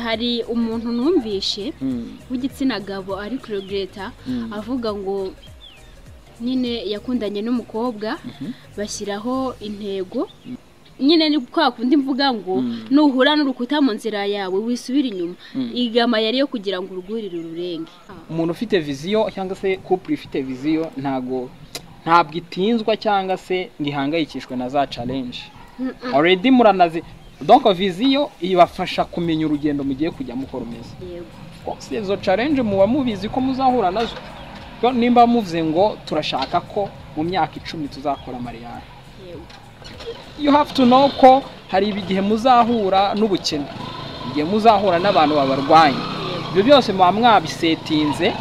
hari umuntu numvishe w'igitsina gabo ari kuregereta avuga ngo nyine yakundanye n'umukobwa bashyiraho intego nyine ni kwa kundi mvuga ngo nuhura n'urukuta mu nzira yawe wisubira inyuma igama yari yo kugira ngo urwurire ururenge umuntu ufite viziyo cyangwa se kupure ifite viziyo ntabwo ntabwo itinzwa cyangwa se ngo ihangayikishwe na za carenje already muranazi donko viziyo ibafasha kumenya urugendo mugiye kujya mukora umeze yego rwose izo carenje muba mubizi ko muzahura nazo Yo, nimba muvuze ngo turashaka ko mu myaka icumi tuzakora mariyari yego you have to know ko hari igihe muzahura n'ubukene igihe muzahura n'abantu babarwanya yego ibyo byose muba mwabisetinze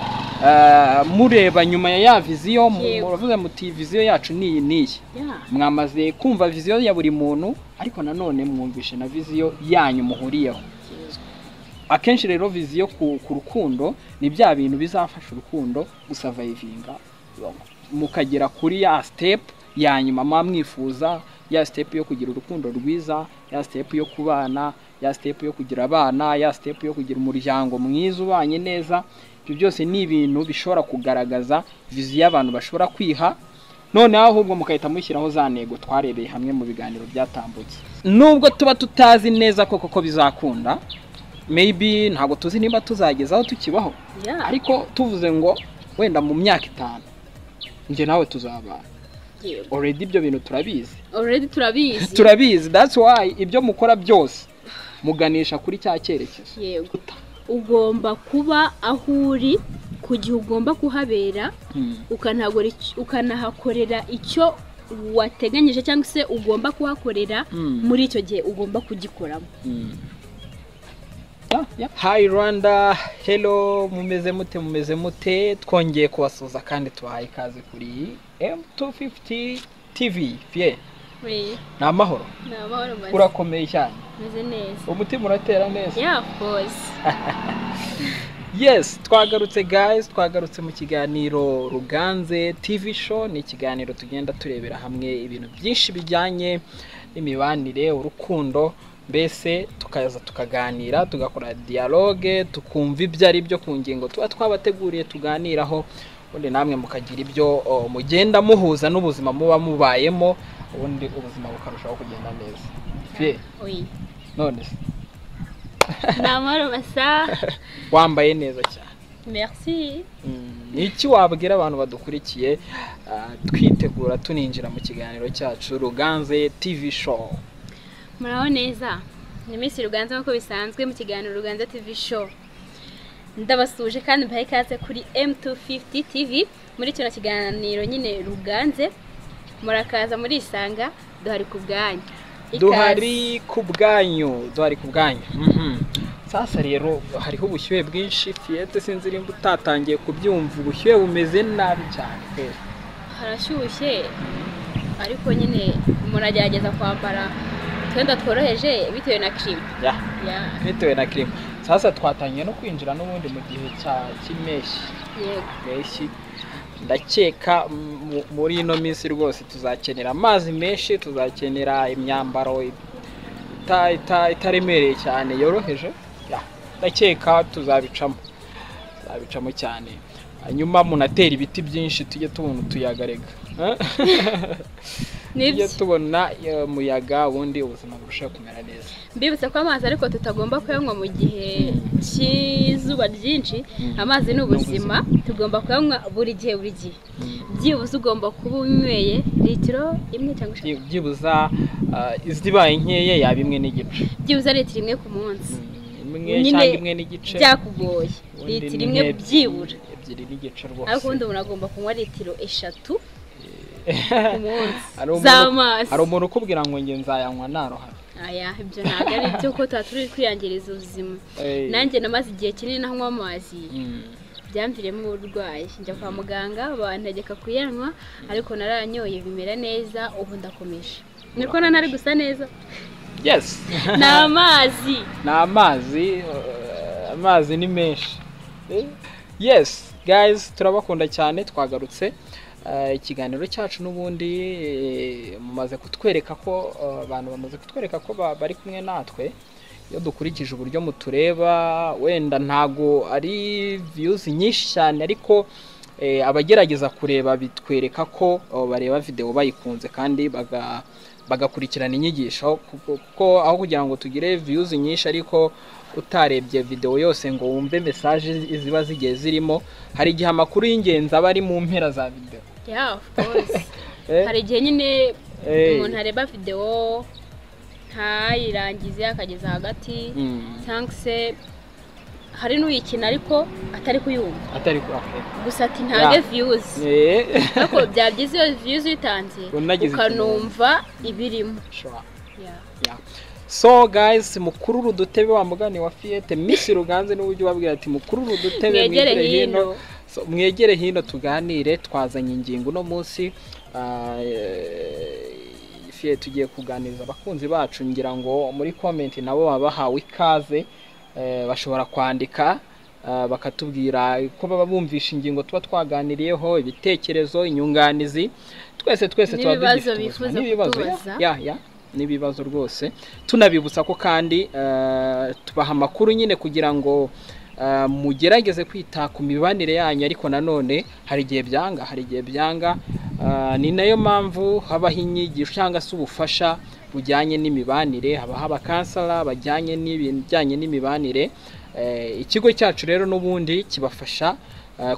eh, mureba nyuma ya ya viziyo mu- Yego. muravuga muti viziyo yacu ni iyi n'iyi ya mwamaze kumva viziyo ya buri muntu ariko nanone mwumvishe na viziyo yanyu muhuriyeho akenshi rero viziyo ku, ku rukundo ni bya bintu bizafasha urukundo gusavayivinga mukagera kuri ya sitepu ya nyuma muba mwifuza ya sitepu yo kugira urukundo rwiza ya sitepu yo kubana ya sitepu yo kugira abana ya sitepu yo kugira umuryango mwiza ubanye neza ibyo byose ni ibintu bishobora kugaragaza viziyo abantu bashobora kwiha noneho ahubwo mugahita mushyiraho za ntego twarebeye hamwe mu biganiro byatambutse nubwo tuba tutazi neza koko ko bizakunda maybe ntabwo tuzi niba tuzagezaho tukibaho ya ariko tuvuze ngo wenda mu myaka itanu njye nawe tuzabana yego already ibyo bintu turabizi already turabizi turabizi that's why ibyo mukora byose muganisha kuri cya cyerekezo yego ugomba kuba aho uri ku gihe ugomba kuhabera Hmm. ukanahagore- ukanahakorera icyo wateganyije cyangwa se ugomba kuhakorera Mm. muri icyo gihe ugomba kugikoramo Hmm. Yeah, yeah. hi rwanda hello mumeze mute mumeze mute twongeye kubasuhuza kandi tubahaye ikaze kuri m250 tv pie ni amahoro ni amahoro meza urakomeye cyane meze neza umutima uratera neza ya fozi yes twagarutse guys twagarutse mu kiganiro ruganze tv show ni ikiganiro tugenda turebera hamwe ibintu byinshi bijyanye n'imibanire urukundo mbese tukaza tukaganira tugakora dialogue tukumva ibyo ari byo ku ngingo tuba twabateguriye tuganiraho ubundi namwe mukagira ibyo o, mugenda muhuza n'ubuzima muba mubayemo ubundi ubuzima bukarushaho kugenda neza Fie, Oyi. none se ni amahoro masa wambaye neza cyane merci ni iki wabwira abantu badukurikiye ah, twitegura tuninjira mu kiganiro cyacu ruganze tv show muraho neza ni minsi ruganza nk'uko bisanzwe mu kiganiro ruganza tv show ndabasuje kandi mbaha ikaze kuri m250 tv muri kino kiganiro nyine ruganze murakaza murisanga duhari ku bwanyu Ikaze. duhari ku bwanyu duhari ku bwanyu Mhm. sasa rero hariho ubushyuhe bwinshi fiyete sinzi nimba utatangiye kubyumva ubushyuhe bumeze nabi cyane pe. harashyushye ariko nyine muragerageza kwambara utwenda tworoheje bitewe na kirima Ya, ya bitewe na kirima sasa twatangiye no kwinjira n'ubundi mu gihe cya cy'impeshyi yego menshi ndakeka mu- muri ino minsi rwose tuzakenera amazi menshi tuzakenera imyambaro ita- ita- itaremereye cyane yoroheje Ya, ndakeka tuzabicamo tuzabicamo cyane hanyuma munatera ibiti byinshi tujye tubona utuyaga rega Eh? tujye nibyo tubona eh, umuyaga ubundi ubuzima burushaho kumera neza mbibutse ko amazi ariko tutagomba kuyanywa mu gihe cy'izuba ryinshi Mm. amazi ni Ni ubuzima. ubuzima tugomba kuyanywa buri gihe buri gihe byibuze ugomba kuba unyweye litiro imwe cyangwa eshatu Byi- byibuza eh, izibaye nkeya yaba imwe n'igice byibuze litiro imwe ku munsi imwe Nyine cyangwa imwe n'igice byakugoye Ubundi litiro ni imwe nk'ebyiri- byibura ebyiri n'igice ariko ubundi rwose umuntu agomba kunywa litiro eshatu ku hari munsi umuntu- z'amazi umuntu ukubwira ngo njye nzayanywa narohame aya ibyo ntabwo ari byo ko tuba turi kwiyangiriza ubuzima Eh, nanjye namaze igihe kinini ntanywa amazi mm, byamviremo uburwayi njya kwa muganga bantegeka kuyanywa ariko narayanyoye bimera neza ubu ndakomeje niko na ntari gusa neza yes ni amazi ni amazi eh, amazi ni menshi Eh, yes guys turabakunda cyane twagarutse Eh, ikiganiro cyacu n'ubundi eh, mumaze kutwereka ko eh, abantu bamaze kutwereka ko ba- bari kumwe natwe iyo dukurikije uburyo mutureba wenda ntago ari viyuzi nyinshi cyane ariko abagerageza kureba bitwereka ko bareba videwo bayikunze kandi bagakurikirana inyigisho kuko aho kugira ngo tugire viyuzi nyinshi ariko utarebye videwo yose ngo wumve mesaje ziba zigiye zirimo hari igihe amakuru y'ingenzi aba ari mu mpera za videwo hari igihe nyine umuntu areba videwo ntayirangize akageza hagati cyangwa se hari n'uyikina ariko atari kuyumva atari kuyumva gusa ati ntange viyuzi ariko byaba byiza iyo viyuzi uyitanze ukanumva ibirimo so guys mukurura udutebe wa mugani wa fiyete misi ruganze n'uburyo ubabwira ati mukurura udutebe mwegere hino mwegere hino tuganire twazanye ingingo uno munsi fiyete tugiye kuganiriza abakunzi bacu ngira ngo muri komenti nabo baba bahawe ikaze bashobora kwandika bakatubwira ko baba bumvisha ingingo tuba twaganiriyeho ibitekerezo inyunganizi twese twese tuba dufite n'ibibazo ya ya n'ibibazo rwose tunabibutsa ko kandi tubaha amakuru nyine kugira ngo mugerageze kwita ku mibanire yanyu ariko nanone hari igihe byanga hari igihe byanga ni nayo mpamvu habaho inyigisho cyangwa se ubufasha bujyanye n'imibanire habaho abakansara bajyanye n'ibijyanye n'imibanire ikigo cyacu rero n'ubundi kibafasha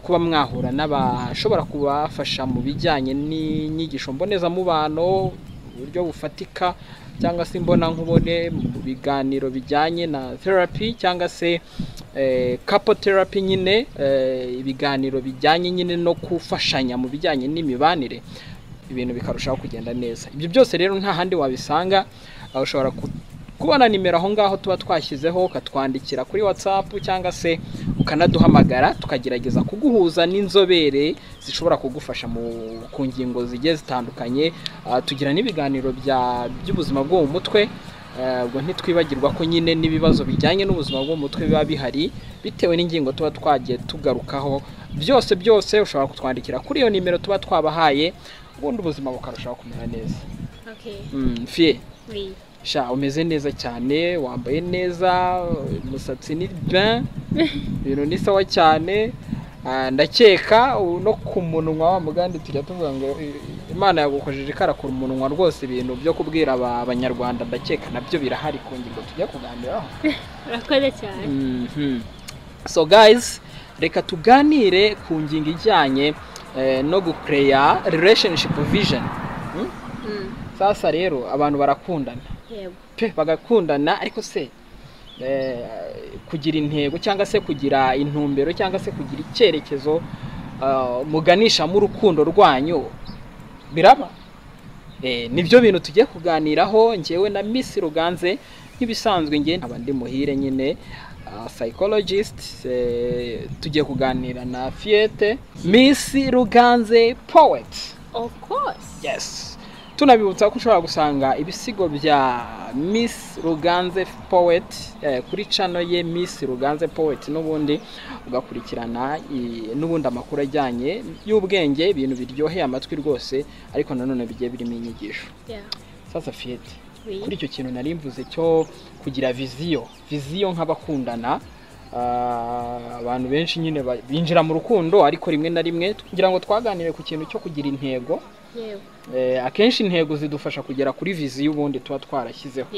kuba mwahura n'abashobora kubafasha mu bijyanye n'inyigisho mbonezamubano uburyo bufatika cyangwa se imbonankubone mu biganiro bijyanye na therapy cyangwa se couple therapy nyine ibiganiro bijyanye nyine no gufashanya mu bijyanye n'imibanire ibintu bikarushaho kugenda neza ibyo byose rero nta handi wabisanga ushobora kubona nimero aho ngaho tuba twashyizeho ukatwandikira kuri watsapu cyangwa se ukanaduhamagara tukagerageza kuguhuza n'inzobere zishobora kugufasha ku ngingo zigiye zitandukanye tugira n'ibiganiro by'ubuzima bwo mu mutwe ubwo ntitwibagirwa ko nyine n'ibibazo bijyanye n'ubuzima bwo mu mutwe biba bihari bitewe n'ingingo tuba twagiye tugarukaho byose byose ushobora kutwandikira kuri iyo nimero tuba twabahaye ubundi ubuzima bukarushaho kumera neza fiye sha umeze neza cyane wambaye neza umusatsi ni ben ibintu ni sawa cyane ndakeka no ku munwa wa muganda tujya tuvuga ngo imana yagukojeje ikarakura umunwa rwose ibintu byo kubwira abanyarwanda ndakeka nabyo birahari ku ngingo tujya kuganiraho urakoze cyane so guys reka tuganire ku ngingo ijyanye no gukureya relationship vision sasa rero abantu barakundana pe bagakundana ariko se kugira intego cyangwa se kugira intumbero cyangwa se kugira icyerekezo muganishamo urukundo rwanyu biraba nibyo bintu tugiye kuganiraho ngewe na misi ruganze nk'ibisanzwe ngewe nkaba ndi muhire nyine psychologist tugiye kuganira na fiyete miss ruganze poet of course yes tunabibutsa ko ushobora gusanga ibisigo bya miss ruganze poet kuri cano ye miss ruganze poet n'ubundi ugakurikirana n'ubundi amakuru ajyanye y'ubwenge ibintu biryoheye amatwi rwose ariko nanone bigiye birimo inyigisho sasa fiyete kuri icyo kintu nari mvuze cyo kugira viziyo viziyo nk'abakundana abantu benshi nyine binjira mu rukundo ariko rimwe na rimwe kugira ngo twaganire ku kintu cyo kugira intego akenshi intego zidufasha kugera kuri viziyo ubundi tuba twarashyizeho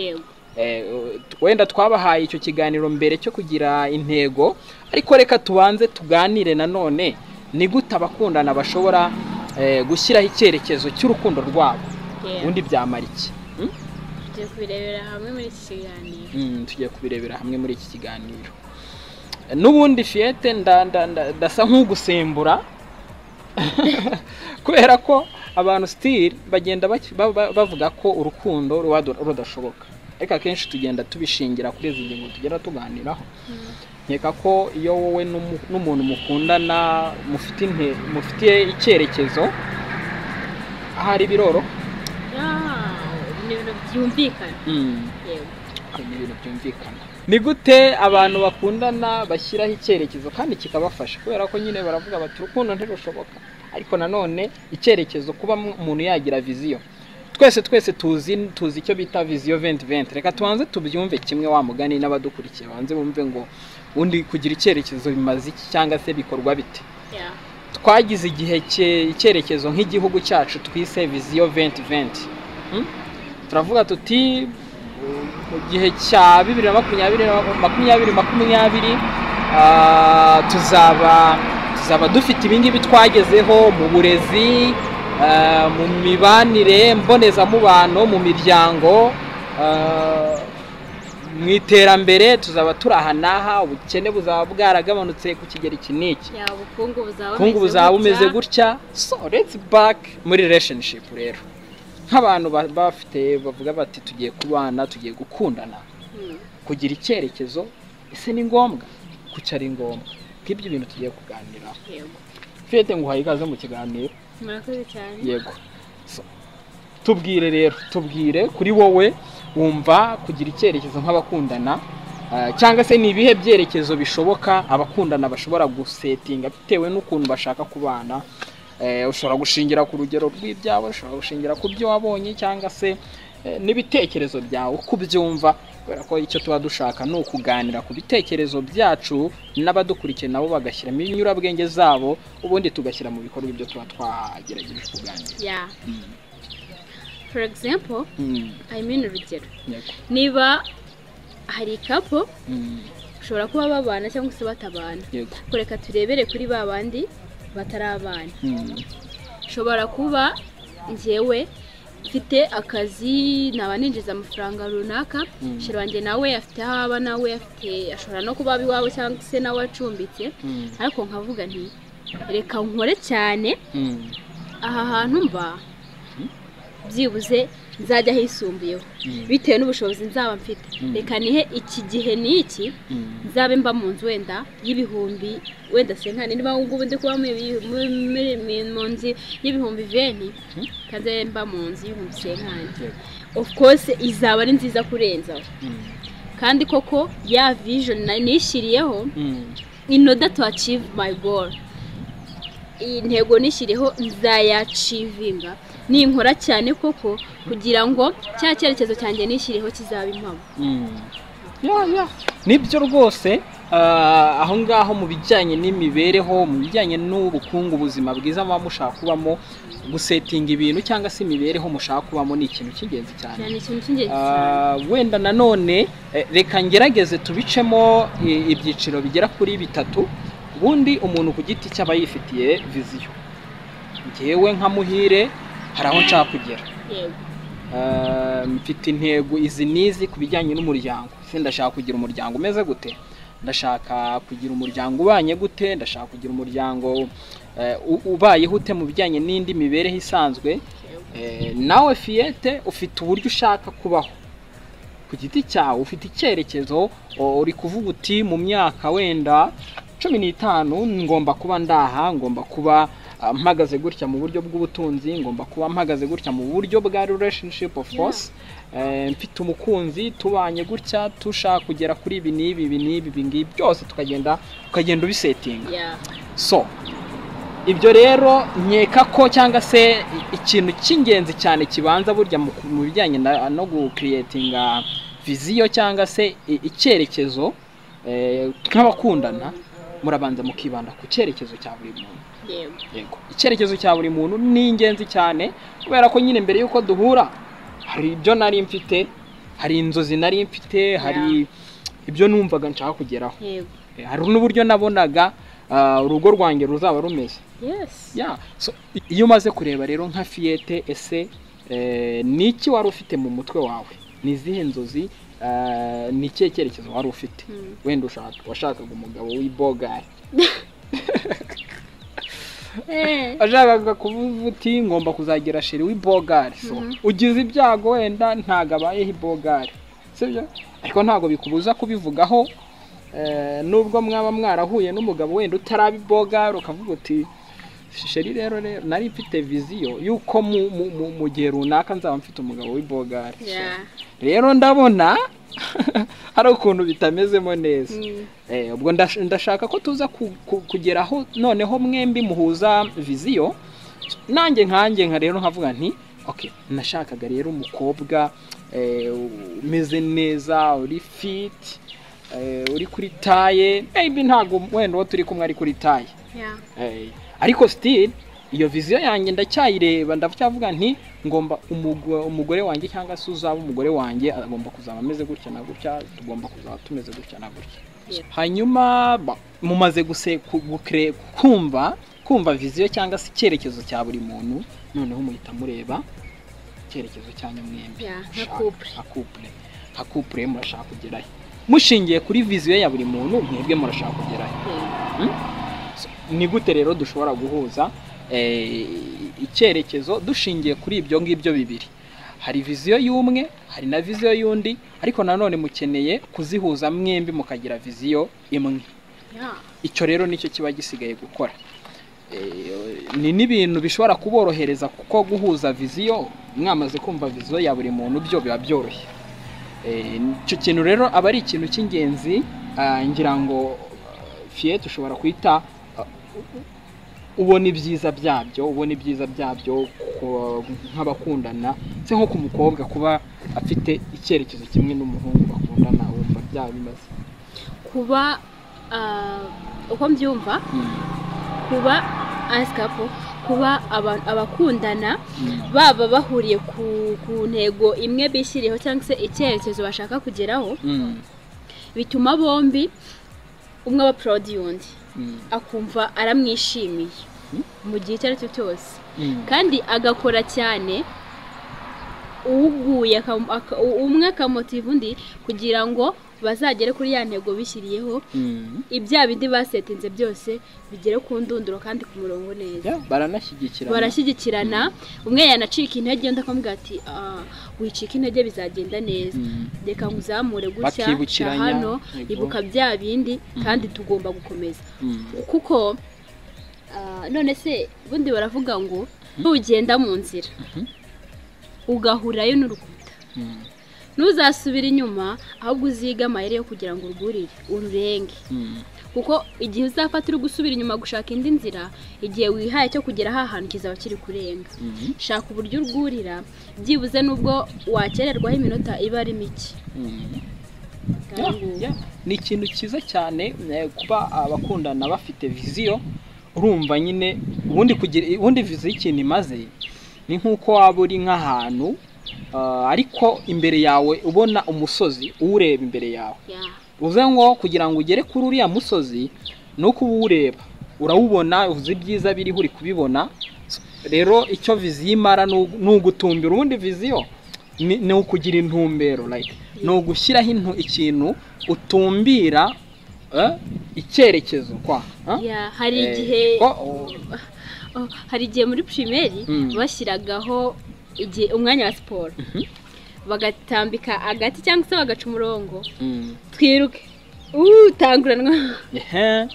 wenda twabahaye icyo kiganiro mbere cyo kugira intego ariko reka tubanze tuganire nanone ni gute abakundana bashobora gushyiraho icyerekezo cy'urukundo rwabo ubundi byamara iki tugiye kubirebera hamwe muri iki kiganiro tugiye kubirebera hamwe muri iki kiganiro n'ubundi fiyete ndasa nk'ugusembura kubera ko abantu sitiri bagenda bavuga ko urukundo ruba rudashoboka ariko akenshi tugenda tubishingira kuri izi ngingo tugera tuganiraho nkeka ko iyo wowe n'umuntu mukundana mufite icyerekezo ahari biroro byumvikana ibintu byumvikana ni gute abantu bakundana bashyiraho icyerekezo kandi kikabafasha kubera ko nyine baravuga bati urukundo ntirushoboka ariko nanone icyerekezo kuba umuntu yagira viziyo twese twese tuzi tuzi icyo bita viziyo venti venti reka tubanze tubyumve kimwe wa mugani n'abadukurikiye banze bumve ngo undi kugira icyerekezo bimaze iki cyangwa se bikorwa bite twagize igihe icyerekezo nk'igihugu cyacu twise viziyo venti venti turavuga tuti mu gihe cya bibiri na makumyabiri makumyabiri makumyabiri tuzaba tuzaba dufite ibingibi twagezeho mu burezi mu mibanire mbonezamubano mu miryango mu iterambere tuzaba turi aha n'aha ubukene buzaba bwaragabanutse ku kigero iki n'iki ubukungu buzaba bumeze gutya so let's back muri relationship rero nk'abantu bafite bavuga bati tugiye kubana tugiye gukundana kugira icyerekezo ese ni ngombwa kuki ari ngombwa nk'ibyo bintu tugiye kuganiraho fiyete ngo uhaye ikaze mu kiganiro murakoze cyane yego tubwire rero tubwire kuri wowe wumva kugira icyerekezo nk'abakundana cyangwa se ni ibihe byerekezo bishoboka abakundana bashobora gusetinga bitewe n'ukuntu bashaka kubana ushobora gushingira ku rugero rw'ibyawe ushobora gushingira ku byo wabonye cyangwa se n'ibitekerezo byawe uko ubyumva kubera ko icyo tuba dushaka ni ukuganira ku bitekerezo byacu n'abadukurikiye nabo bagashyiramo inyurabwenge zabo ubundi tugashyira mu bikorwa ibyo tuba twagerageje kuganira for example i mean urugero niba hari ikapu ushobora kuba babana cyangwa se batabana kureka turebere kuri ba bandi batari abana ushobora kuba ngewe mfite akazi naba ninjiza amafaranga runaka shira wanjye nawe afite aho aba nawe afite ashobora no kuba iwawe cyangwa se nawe acumbitse ariko nkavuga nti reka nkore cyane aha hantu mba byibuze nzajya hisumbuyeho bitewe n'ubushobozi nzaba mfite reka nihe iki gihe n'iki nzabe mba mu nzu wenda y'ibihumbi wenda senkani niba ngubu ndi kuba mu nzu y'ibihumbi veni kandi mba mu nzu y'ibihumbi senkani of course izaba ari nziza kurenzaho kandi koko ya vision nishyiriyeho in order to achieve my goal iyi ntego nishyiriyeho nzayacivinga ninkora cyane koko kugira ngo cya cyerekezo cyanjye nishyiriyeho kizaba impamo nibyo rwose aho ngaho mu bijyanye n'imibereho mu bijyanye n'ubukungu ubuzima bwiza muba mushaka kubamo gusetinga ibintu cyangwa se imibereho mushaka kubamo ni ikintu cy'ingenzi cyane wenda nanone reka ngerageze tubicemo ibyiciro bigera kuri bitatu ubundi umuntu ku giti cye aba yifitiye viziyo ngewe nka muhire hari aho nshaka kugera mfite intego izi n'izi ku bijyanye n'umuryango se ndashaka kugira umuryango umeze gute ndashaka kugira umuryango ubanye gute ndashaka kugira umuryango ubayeho ute mu bijyanye n'indi mibereho isanzwe nawe fiyete ufite uburyo ushaka kubaho ku giti cyawe ufite icyerekezo uri kuvuga uti mu myaka wenda cumi n'itanu ngomba kuba ndaha ngomba kuba mpagaze gutya mu buryo bw'ubutunzi ngomba kuba mpagaze gutya mu buryo bwa relationship of course mfite umukunzi tubanye gutya tushaka kugera kuri ibi n'ibi ibi n'ibi ibi ngibi byose tukagenda ukagenda ubisetinga so ibyo rero nkeka ko cyangwa se ikintu cy'ingenzi cyane kibanza burya mu bijyanye no gukiriyetinga viziyo cyangwa se icyerekezo nk'abakundana murabanza mukibanda ku cyerekezo cya buri muntu yego icyerekezo cya buri muntu ni ingenzi cyane kubera ko nyine mbere y'uko duhura hari ibyo nari mfite hari inzozi nari mfite hari ibyo numvaga nshaka kugeraho hari n'uburyo nabonaga urugo rwanjye ruzaba rumeze iyo umaze kureba rero nka fiyete ese ni iki wari ufite mu mutwe wawe ni izihe nzozi ni ikihe cyerekezo wari ufite wenda washakaga umugabo w'ibogari ashakaga kuvuga uti ngomba kuzagira sheri w'ibogari ugize ibyago wenda ntabwo abayeho ibogari sibyo ariko ntabwo bikubuza kubivugaho nubwo mwaba mwarahuye n'umugabo wenda utaraba ibogari ukavuga uti sheri rero rero nari mfite viziyo y'uko mu gihe runaka nzaba mfite umugabo w'ibogari rero ndabona hari ukuntu bitamezemo neza ubwo ndashaka ko tuza kugeraho noneho mwembi muhuza viziyo nanjye nkanjye nka rero nkavuga nti okay nashakaga rero umukobwa eh, umeze neza uri fit eh, uri kuri taye maybe ntabwo wenda uwo turi kumwe ari kuri taye yeah. Eh, ariko still iyo viziyo yanjye ndacyayireba ndacyavuga nti ngomba umugo- umugore wanjye cyangwa se uzaba umugore wanjye agomba kuzaba ameze gutya na gutya tugomba kuzaba tumeze gutya na gutya Yeah. hanyuma ba- mumaze guse ku- gukre- kumva kumva viziyo cyangwa se icyerekezo cya buri muntu noneho muhita mureba icyerekezo cyanyu mwembi Yeah, nka Mushaka- couple. nka couple nka couple murashaka kugerayo mushingiye kuri viziyo ya buri muntu mwebwe murashaka kugerayo Yeah. ni gute rero dushobora guhuza eh, icyerekezo dushingiye kuri ibyo ngibyo bibiri hari viziyo y'umwe hari na viziyo y'undi ariko nanone mukeneye kuzihuza mwembi mukagira viziyo imwe Yeah. icyo rero nicyo kiba gisigaye gukora Eh, ni n'ibintu bishobora kuborohereza kuko guhuza viziyo mwamaze kumva viziyo ya buri muntu byo biba byoroshye Eh, icyo kintu rero aba ari ikintu cy'ingenzi ah, ngira ngo ah, fiye tushobora kwita ah, ubona ibyiza byabyo ubona ibyiza byabyo ku- nk'abakundana se nko ku mukobwa kuba afite icyerekezo kimwe n'umuhungu bakundana wumva byabimaze kuba ah, uko mbyumva kuba asikapo kuba aba- abakundana baba bahuriye ku, ku ntego imwe bishyiriyeho cyangwa se icyerekezo bashaka kugeraho Mm. bituma bombi umwe aba purodi y'undi Mm. akumva aramwishimiye mu gihe icyo ari cyo cyose Mm. kandi agakora cyane uguye umwe akamotiva undi kugira ngo bazagere kuri ya ntego bishyiriyeho Mm. ibya bindi basetinze byose bigere ku ndunduro kandi ku murongo neza Yeah, baranashyigikirana barashyigikirana umwe yanacika intege undi akamubwira ati "Ah, wicika intege bizagenda neza Mm. reka nguzamure gutya cya Bakibukiranya, hano yego. ibuka bya bindi kandi tugomba gukomeza Mm. kuko ah, none se bundi baravuga ngo nugenda mu nzira ugahurayo n'urukuta Mm. ntuzasubire inyuma ahubwo uzige amayeri yo kugira ngo urwurire ururenge Mm. kuko igihe uzafata uri gusubira inyuma gushaka indi nzira igihe wihaye cyo kugera aha hantu kizaba kiri kurenga Mm. shaka uburyo urwurira byibuze n'ubwo wakererwaho iminota iba ari mike Mm. Kandi ngo- Yeah, yeah. ni ikintu cyiza cyane eh, kuba abakundana bafite viziyo urumva nyine ubundi kugira ubundi viziyo ikintu imaze ni nk'uko waba uri nk'ahantu ah, ariko imbere yawe ubona umusozi uwureba imbere yawe Yeah. uze ngo kugira ngo ugere kuri uriya musozi ni uko uba uwureba urawubona uzi ibyiza biriho uri kubibona rero icyo viziyo imara ni ugu- ni ugutumbira ubundi viziyo ni ni ukugira intumbero like ni ugushyiraho intu- ikintu utumbira eh, icyerekezo kwa ah? Yeah, hari Eh, igihe ko- o- Oh, hari igihe muri primeri Mm. bashyiragaho igihe umwanya wa siporo bagatambika agati cyangwa se bagaca umurongo mm, twiruke utanguranwa ehe,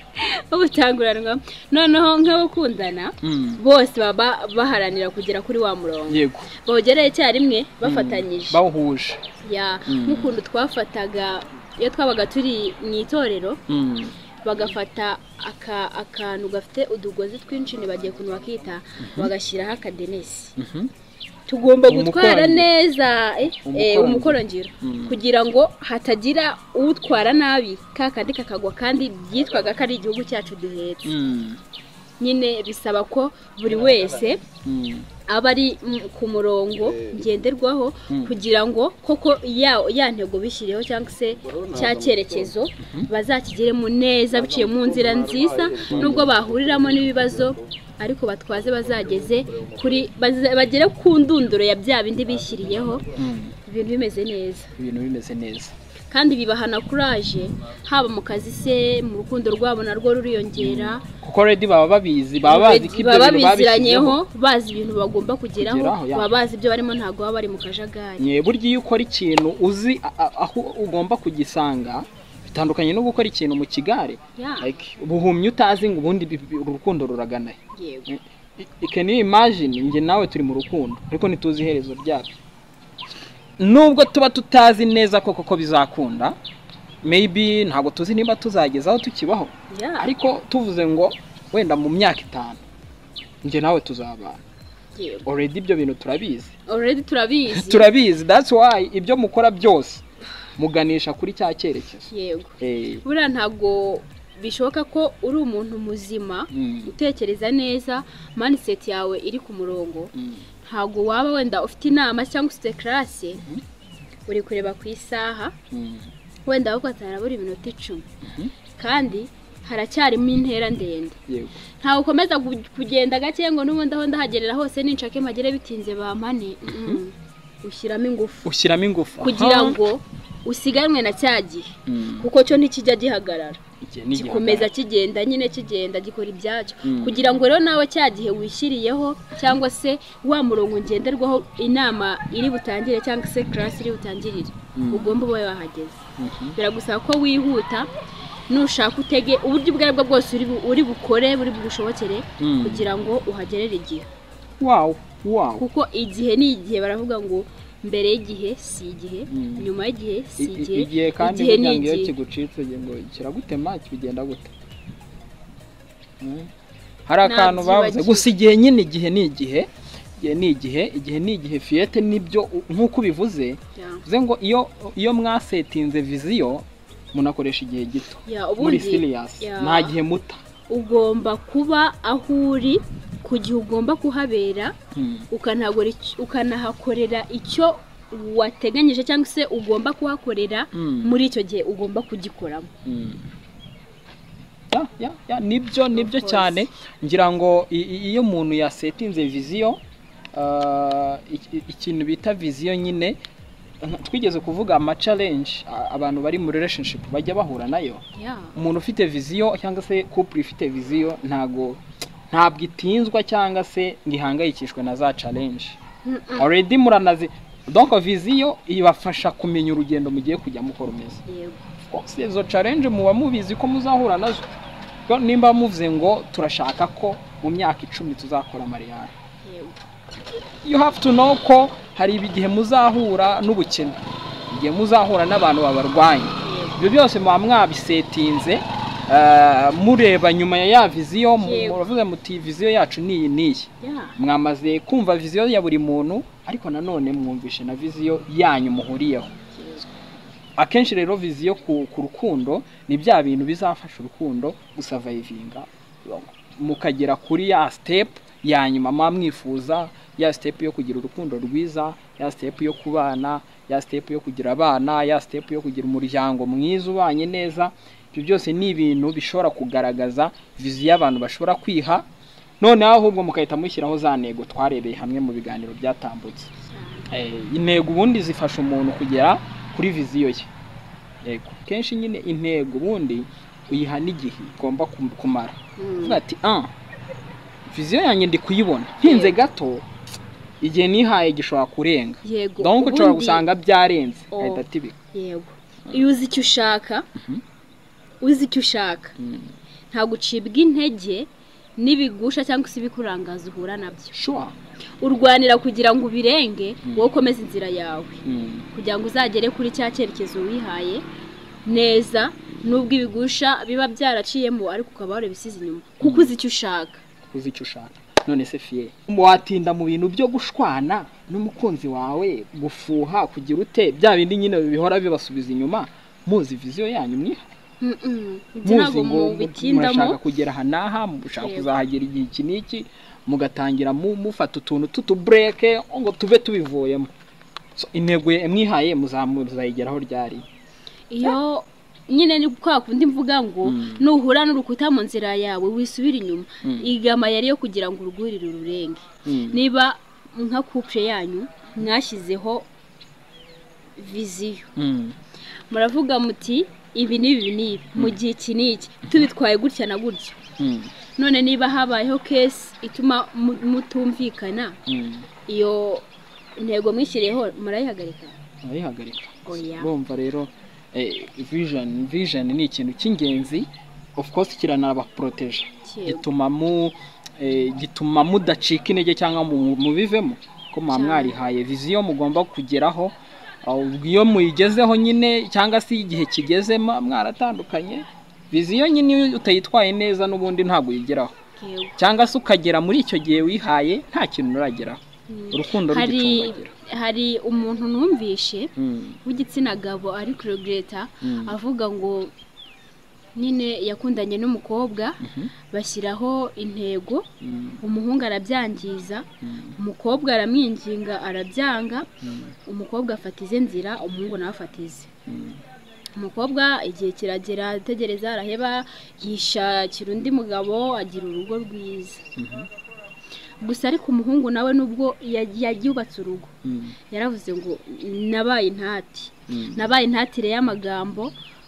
ubutanguranwa noneho nk'abakundana mm, bose baba baharanira kugera kuri wa murongo yego bawugeraho icyarimwe bafatanyije bawuhuje Ya, Mm. nk'ukuntu twafataga iyo twabaga turi mu itorero Mm, bagafata aka- akantu gafite udugozi twinshi bagiye kuntu bakita bagashyiraho akadenesi mhm, tugomba gutwara Umukorongiro. neza eh, eh, Umukorongiro. umukorongiro Mm. kugira ngo hatagira utwara nabi ka kandi kakagwa kandi byitwaga ko ari igihugu cyacu duhetse mm, nyine bisaba ko buri wese mm, aba ari mm, ku murongo ngenderwaho Mm. kugira ngo koko ya, ya ntego bishyiriyeho cyangwa se cya cyerekezo bazakigeremo neza biciye mu nzira nziza nubwo bahuriramo n'ibibazo ariko batwaze bazageze kuri baze- bagere ku ndunduro ya bya bindi bishyiriyeho mm, ibintu bimeze neza ibintu bimeze neza kandi bibahana kuraje haba mu kazi se mu rukundo rwabo narwo ruriyongera kuko redi baba babizi baba bazi ko ibyo baba bintu biziranyeho babishyizeho bazi ibintu bagomba kugeraho Kugeraho, ya. baba bazi ibyo barimo ntabwo baba bari mu kajagari Nye, burya iyo ukora ikintu uzi a- a- aho ugomba kugisanga bitandukanye no gukora ikintu mu kigare Ya, like buhumye utazi ngo ubundi bi- bi- urukundo ruragana he. yego I- can you imagine njye nawe turi mu rukundo ariko ntituzi iherezo ryabyo nubwo tuba tutazi neza koko ko bizakunda maybe ntabwo tuzi niba tuzagezaho tukibaho Ya, ariko tuvuze ngo wenda mu myaka itanu njye nawe tuzabana already ibyo bintu turabizi already turabizi turabizi that's why ibyo mukora byose muganisha kuri cya cyerekezo yego Eh, buriya ntabwo bishoboka ko uri umuntu muzima mm, utekereza neza maniseti yawe iri ku murongo mm, ntabwo waba wenda ufite inama cyangwa ufite karase uri kureba ku isaha mm, wenda wafata harabura iminota icumi Mhm. kandi haracyarimo intera ndende yego ntawe ukomeza gu- kugenda gake ngo n'ubundi aho ndahagerera hose ninshake mpagere bitinze bampane Mm-mm. ushyiramo ingufu ushyiramo ingufu kugira Aha. ngo usiganwe na cya gihe Mm, kuko cyo ntikijya gihagarara iki ni gikomeza igihangano. kigenda nyine kigenda gikora ibyacyo Mm. kugira ngo rero nawe cya gihe wishyiriyeho cyangwa se wa murongo ngenderwaho inama iri butangire cyangwa se karasi iri butangirire Mm. ugomba ube wahageze Mhm. biragusaba ko wihuta nushaka utege uburyo ubwo ari bwo bwose uri bu- uri bukore buri bugushobokere Mm. kugira ngo uhagerere igihe wow wow kuko igihe ni igihe baravuga ngo mbere y'igihe si igihe Mm. nyuma y'igihe si I- i- igihe igihe kandi igihe ni burya ngo iyo igihe kigucitse ugira ngo kiragutema kibigenda gute Mm. hari akantu bavuze Nabyibagiwe. gusa igihe nyine igihe ni igihe igihe ni igihe igihe ni igihe fiyete nibyo u- nk'uko ubivuze Ya. bivuze ngo iyo iyo mwasetinze viziyo munakoresha igihe gito Ya, muri ubundi serious ya. nta gihe muta ugomba kuba aho uri ku gihe ugomba kuhabera Mm. ukanahakora ic- ukanahakorera icyo wateganyije cyangwa se ugomba kuhakorera Mm. muri icyo gihe ugomba kugikoramo Mm. Ya, ya, ya, nibyo nibyo course. cyane ngira ngo i- i- iyo umuntu yasetinze viziyo ah, iki- ikintu bita viziyo nyine nka- twigeze kuvuga ama challenge a- abantu bari muri relationship bajya bahura nayo Ya. umuntu ufite viziyo cyangwa se couple ifite viziyo ntago ntabwo itinzwa cyangwa se ngo ihangayikishwe na za challenge Mm-mm. already muranazi donc viziyo ibafasha kumenya urugendo mugiye kujya mukora umeze Yego. si izo challenge muba mubizi ko muzahura nazo Ko nimba muvuze ngo turashaka ko mu myaka icumi tuzakora mariyari Yego. you have to know ko hari igihe muzahura n'ubukene igihe muzahura n'abantu babarwanya Yego. ibyo byose muba mwabisetinze ah, mureba nyuma ya ya viziyo mu- Yego. muravuze muti viziyo yacu ni iyi n'iyi Ya. mwamaze kumva viziyo ya buri muntu ariko nanone mwumvishe na viziyo yanyu muhuriyeho akenshi rero viziyo ku, ku rukundo ni bya bintu bizafasha urukundo gusavayivinga mukagera kuri ya step ya nyuma muba mwifuza ya step yo kugira urukundo rwiza ya step yo kubana ya step yo kugira abana ya step yo kugira umuryango mwiza ubanye neza ibyo byose ni ibintu bishobora kugaragaza viziyo abantu bashobora kwiha noneho ahubwo mugahita mushyiraho za ntego twarebeye hamwe mu biganiro byatambutse Eh, intego ubundi zifasha umuntu kugera kuri viziyo ye yego kenshi nyine intego ubundi uyiha n'igihe igomba kum- kumara Mm. uvuga ati ah viziyo yanjye ndi kuyibona ntinze gato igihe nihaye gishobora kurenga Yego. donc ushobora Ubundi- gusanga byarenze Oh. ahita atibika Yego. Iyo uzi icyo ushaka uzi icyo ushaka ntabwo ucibwa intege n'ibigusha cyangwa se ibikurangaza uhura nabyo shuwa urwanira kugira ngo ubirenge wowe ukomeze inzira yawe Mm. kugira ngo uzagere kuri cya cyerekezo wihaye neza nubwo ibigusha biba byaraciyemo ariko ukaba warabisize inyuma kuko uzi icyo ushaka uzi icyo ushaka none se fiye watinda mu bintu byo gushwana n'umukunzi wawe gufuha kugira ute bya bindi nyine bihora bibasubiza inyuma muzi viziyo yanyu mwiha Mm-mm. Ibyo muzi ntabwo ngo mubitindamo murashaka kugera aha n'aha mushaka Yego. kuzahagera igihe iki n'iki mugatangira mu- mufata utuntu tutubureke ngo tube tubivuyemo So, intego ye- mwihaye muzamu- muzayigeraho ryari iyo nyine ni kwa kundi mvuga ngo nuhura n'urukuta mu nzira yawe wisubira inyuma Mm. igama yari yo kugira ngo urwurire ururenge niba nka couple yanyu mwashyizeho viziyo Mm. muravuga muti ibi n'ibi n'ibi mu gihe iki n'iki tubitwaye gutya na gutya Mm. none niba habayeho kesi ituma mu- mutumvikana Mm. iyo ntego mwishyiriyeho murayihagarika ayihagarika Oya. urumva rero eh, vision vision ni ikintu cy'ingenzi of course kiranabaporoteje Yego. gituma mu eh, gituma mudacika intege cyangwa mu- mubivemo ko muba Cyane. mwarihaye viziyo mugomba kugeraho ahubwo iyo muyigezeho nyine cyangwa se igihe kigeze ma- mwaratandukanye viziyo nyine iyo utayitwaye neza n'ubundi ntabwo uyigeraho yego cyangwa se ukagera muri icyo gihe wihaye nta kintu urageraho urukundo hari rugicumbagira hari umuntu numvishe Mm, w'igitsina gabo ari kurogreta mm, avuga ngo nyine yakundanye n'umukobwa mhm, bashyiraho intego mm, umuhungu arabyangiza mm, umukobwa aramwinginga arabyanga mm, umukobwa afata ize nzira umuhungu nawe afata ize mm. umukobwa igihe kiragera ategereza araheba yishakira undi mugabo agira urugo rwiza Mhm. gusa ariko umuhungu nawe nubwo ya- yaryubatse urugo Mm, yaravuze ngo nabaye intati mm, nabaye intatire y'amagambo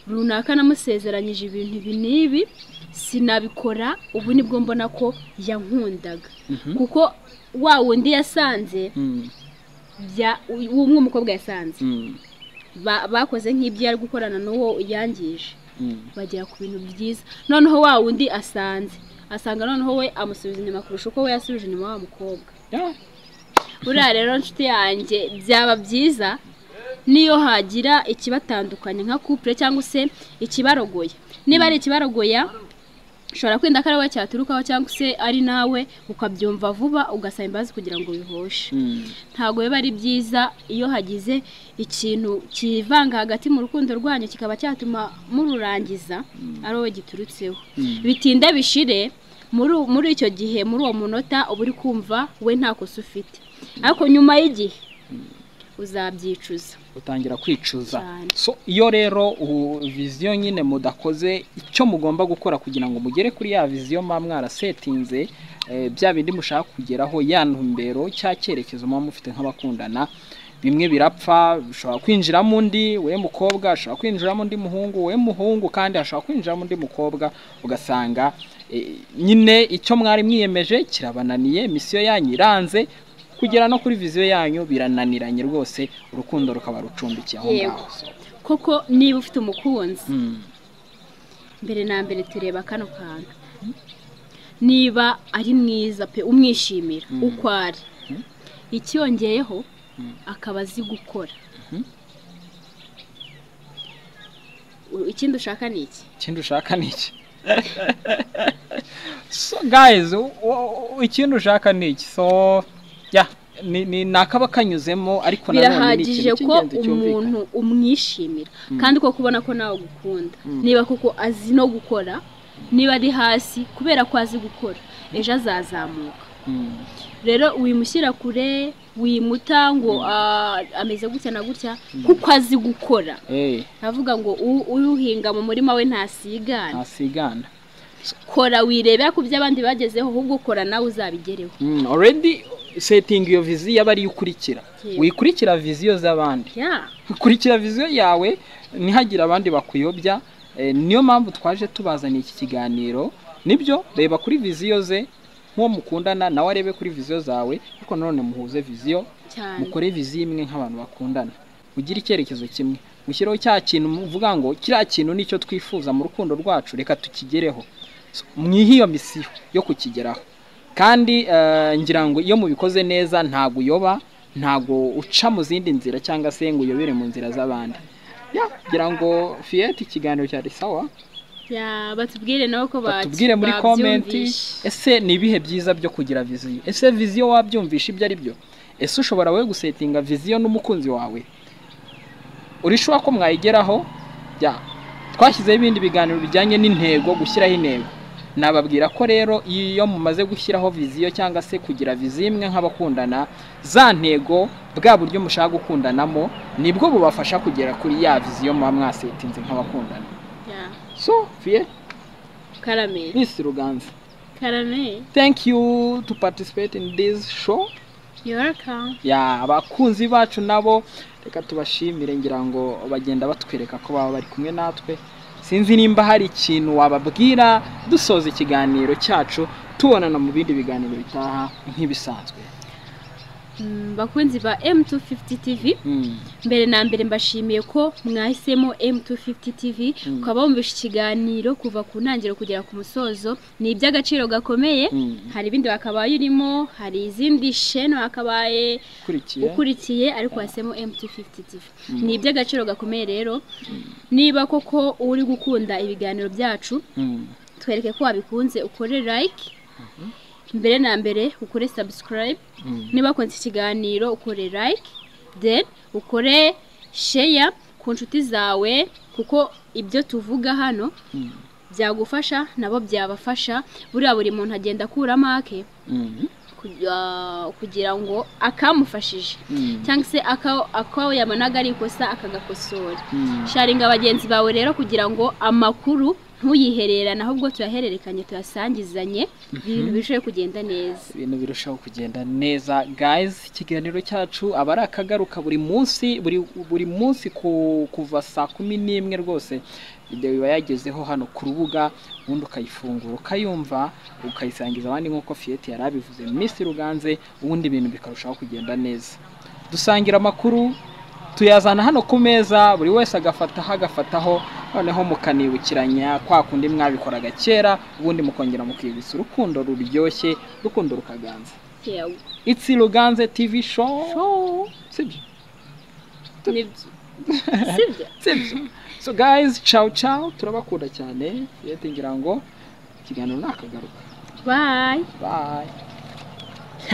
runaka namusezeranyije ibintu ibi n'ibi sinabikora ubu nibwo mbona ko yankundaga mhm, kuko wa wundi yasanze mm, bya umwe umukobwa yasanze mm, Ba- bakoze nk'ibyo yari gukorana n'uwo yangije mm, bagera ku bintu byiza noneho wa wundi asanze asanga noneho we amusubiza inyuma kurusha uko we yasubije inyuma wa mukobwa yeah, buriya rero nshuti yanjye byaba byiza niyo hagira ikibatandukanya nka kupure cyangwa se ikibarogoya niba ari ikibarogoya ushobora kwenda ko ari wowe cyaturukaho cyangwa se ari nawe ukabyumva vuba ugasaba imbabazi kugira ngo bihoshe mm, ntabwo biba ari byiza iyo hagize ikintu kivanga hagati mu rukundo rwanyu kikaba cyatuma mururangiza ari wowe giturutseho mm, bitinda bishire muri muri icyo gihe muri uwo munota uba uri kumva we nta kosa ufite ariko nyuma y'igihe uzabyicuza utangira kwicuza Cyane. so iyo rero ubu viziyo nyine mudakoze icyo mugomba gukora kugira ngo mugere kuri ya viziyo mba mwarasetinze eh, bya bindi mushaka kugeraho ya ntumbero cya cyerekezo muba mufite nk'abakundana bimwe birapfa ushobora kwinjiramo undi we mukobwa ashobora kwinjiramo undi muhungu we muhungu kandi ashobora kwinjiramo undi mukobwa ugasanga eh, nyine icyo mwari mwiyemeje kirabananiye misiyo yanyu iranze kugera no kuri viziyo yanyu birananiranye rwose urukundo rukaba rucumbikiye aho Yego. ngaho so, koko niba ufite umukunzi mm, mbere na mbere tureba kano kantu niba ari mwiza pe umwishimira Mm. uko ari icyongeyeho akaba azi gukora Mhm. U- ikindi ushaka ni iki ikindi ushaka ni iki so guys u- u- u- ikindi ushaka ni iki so yeah, ni, ni, ni akaba kanyuzemo ariko nanone ni birahagije ikintu ko cy'ingenzi cyumvikana umuntu umwishimira kandi ko kubona ko nawe agukunda Mm. niba koko azi no gukora niba ari hasi kubera ko azi gukora ejo azazamuka Mm, rero wimushyira kure wimuta ngo ah, ameze gutya na gutya kuko azi gukora eh, avuga ngo "U- uyuhinga mu murima we ntasigana ntasigana kora wirebera ku byo abandi bagezeho ahubwo kora nawe uzabigereho Mm, already setting iyo viziyo aba ariyo ukurikira Yego. wikurikira viziyo z'abandi Yeah. kurikira viziyo yawe ntihagire abandi bakuyobya eh, niyo mpamvu twaje tubazaniye iki kiganiro nibyo reba kuri viziyo ze nk'uwo mukundana nawe arebe kuri viziyo zawe ariko nanone muhuze viziyo cyane mukore viziyo imwe nk'abantu bakundana mugire icyerekezo kimwe mushyireho cya kintu muvuga ngo kiriya kintu nicyo twifuza mu rukundo rwacu reka tukigereho So, mwihe iyo misiyo yo kukigeraho kandi eh, ngira ngo iyo mubikoze neza ntabwo uyoba ntabwo uca mu zindi nzira cyangwa se ngo uyobere mu nzira z'abandi Ya, ngira ngo fiyete ikiganiro cyari sawa Yeah, batubwire nabo ko ba- batubwire muri komenti babyumvishe. ese ni ibihe byiza byo kugira viziyo ese viziyo wabyumvisha ibyo ari byo ese ushobora wowe gusetinga viziyo n'umukunzi wawe urishuwa ko mwayigeraho ya twashyizeho ibindi biganiro bijyanye n'intego gushyiraho intego nababwira ko rero iyo mumaze gushyiraho viziyo cyangwa se kugira viziyo imwe nk'abakundana za ntego bwa buryo mushaka gukundanamo nibwo bubafasha kugera kuri ya viziyo muba mwasetinze nk'abakundana Yeah. so fiye Karame. nisi ruganza Karame. thank you to participate in this show You're welcome. ya abakunzi bacu nabo reka tubashimire ngira ngo bagenda batwereka ko baba bari kumwe natwe sinzi nimba hari ikintu wababwira dusoza ikiganiro cyacu tubonana mu bindi biganiro bitaha nk'ibisanzwe Mm, bakunzi ba M250 TV Mm, mbere na mbere mbashimiye ko mwahisemo M250 TV Mm. ukaba wumvishe ikiganiro kuva ku ntangiriro kugera ku musozo ni iby'agaciro gakomeye mm, hari ibindi wakabaye urimo hari izindi shene wakabaye ukurikiye ukurikiye ariko wahisemo M250 TV Mm. ni iby'agaciro gakomeye rero niba koko uri gukunda ibiganiro byacu Mm, twereke ko wabikunze ukore like mbere na mbere ukore subscribe niba wakunze ikiganiro ukore like then ukore share ku nshuti zawe kuko ibyo tuvuga hano byagufasha nabo byabafasha buriya buri muntu agenda akuramo ake kugira- kugira ngo akamufashije cyangwa se aka- ako yabonaga ari ikosa akagakosora sharinga bagenzi bawe rero kugira ngo amakuru ntuyihererane ahubwo tuyahererekanye tuyasangizanye ibintu birusheho kugenda neza ibintu birushaho kugenda neza guys ikiganiro cyacu aba ari akagaruka buri munsi buri buri munsi ku, kuva saa kumi n'imwe rwose ibyo biba yagezeho hano ku rubuga ubundi ukayifungura ukayumva ukayisangiza abandi nk'uko fiyete yari abivuze miss ruganze ubundi ibintu bikarushaho kugenda neza dusangira amakuru tuyazana hano ku meza buri wese agafataho agafataho noneho mukanibukiranya kwa kundi mwabikoraga kera ubundi mukongera mukibutsa urukundo ruryoshye urukundo rukaganza yewe itsi ruganze tv show Show. sibyo Nibyo. sibyo sibyo so guys ciao ciao turabakunda cyane yete ngira ngo ikiganiro nakagaruka bayi bye